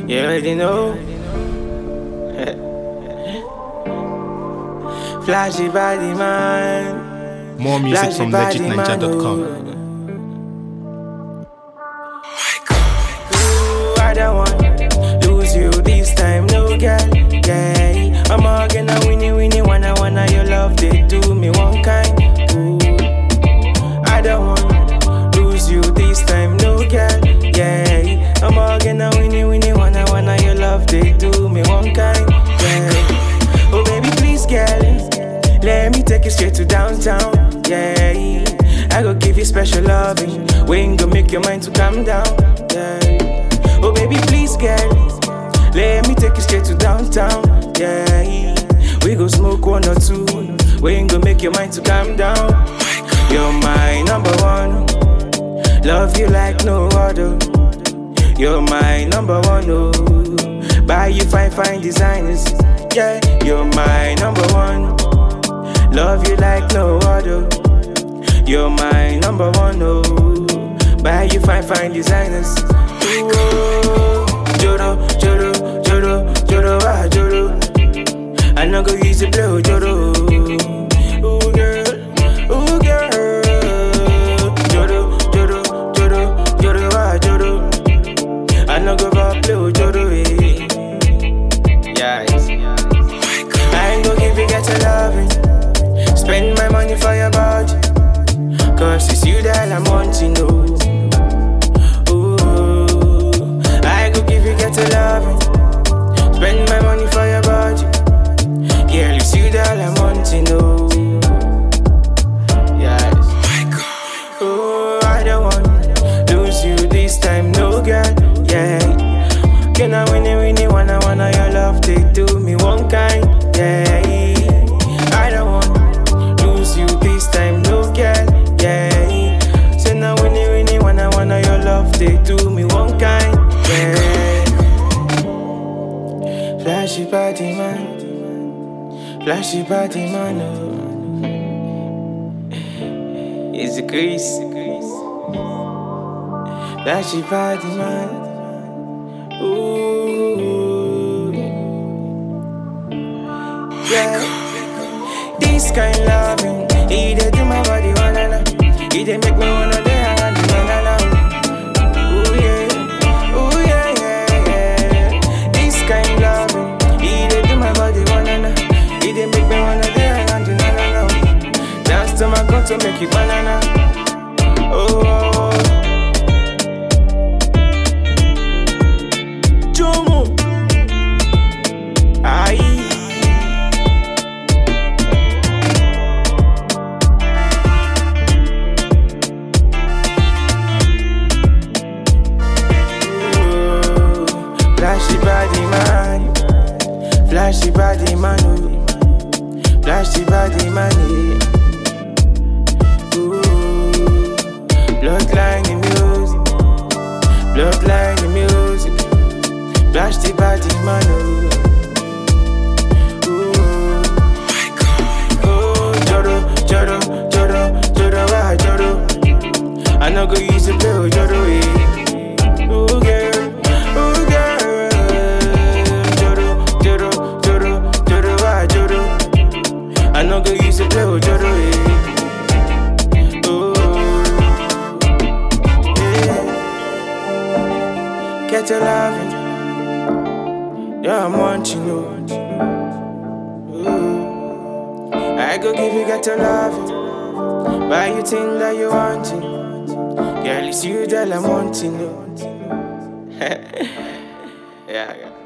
You already know. Flashy body man. More music Flashy from body man, legitninja.com. oh. Ooh, I don't want lose you this time, no girl. Yeah, I'm all gonna winnie winnie wanna wanna your love they do me one kind. Ooh, I don't want lose you this time, no girl. Yeah, I'm all gonna winnie winnie wanna wanna your love they do me one kind. Yeah, oh baby please girl, let me take you straight to downtown. Yeah, I go give you special loving. We ain't gonna make your mind to calm down. Yeah. Oh baby, please, girl, let me take you straight to downtown. Yeah, we go smoke one or two. We ain't gonna make your mind to calm down. You're my number one. Love you like no other. You're my number one. Oh, buy you fine, fine designers. Yeah, you're my number one. Love you like no other. You're my number one, oh. Buy you fine, fine designers. Ooh, oh. Joro, Joro, Joro, Joro, ah, Joro. I know go use the blow, Joro. Ooh, girl, ooh, girl. Joro, Joro, Joro, Joro, ah, Joro. I know go for blow, Joro, eh. Yes. I ain't gonna give you get your loving. Spend my money for your body. Cause it's you that I'm wanting, no. Ooh, I go give you get a loving. Spend my money for your body. Girl, it's you that I'm wanting, no. Yes. Oh, I don't want lose you this time, no girl. Yeah. Can I win it, win it, wanna, wanna your love? They do me one kind, yeah. I don't want lose you this time, no girl, yeah. Say now win it, win it, wanna, wanna your love? They do me one kind, yeah. Flashy body man, flashy body man, oh. It's a grease, flashy body man. Ooh, yeah. This kind loving, he dey do my body wanna na. He dey make me wanna dey around you na na. Ooh yeah, ooh yeah yeah yeah. This kind loving, he dey do my body wanna na. He dey make me wanna dey around you na na na. Dance to my gun to make you banana. Oh. oh, oh. Jomo. Aye. Ooh, Flashy body man, flashy body man, oh. flashy body man. yeah. Ooh, bloodline in music, bloodline in music. Flash the body man oh. Ooh. Oh, Joro, Joro, Joro, Joro, ah, Joro. I know go use the pill, Joro, eh. Ooh, girl, ooh, girl. Joro, Joro, Joro, Joro, ah, Joro. I know go use the pill, Joro, eh. Ooh, yeah. Get your loving. Yeah, I'm wanting you. Ooh. I go give you get your love. Buy you thing that you wanting. Girl, it's you that I'm wanting. you. yeah, yeah.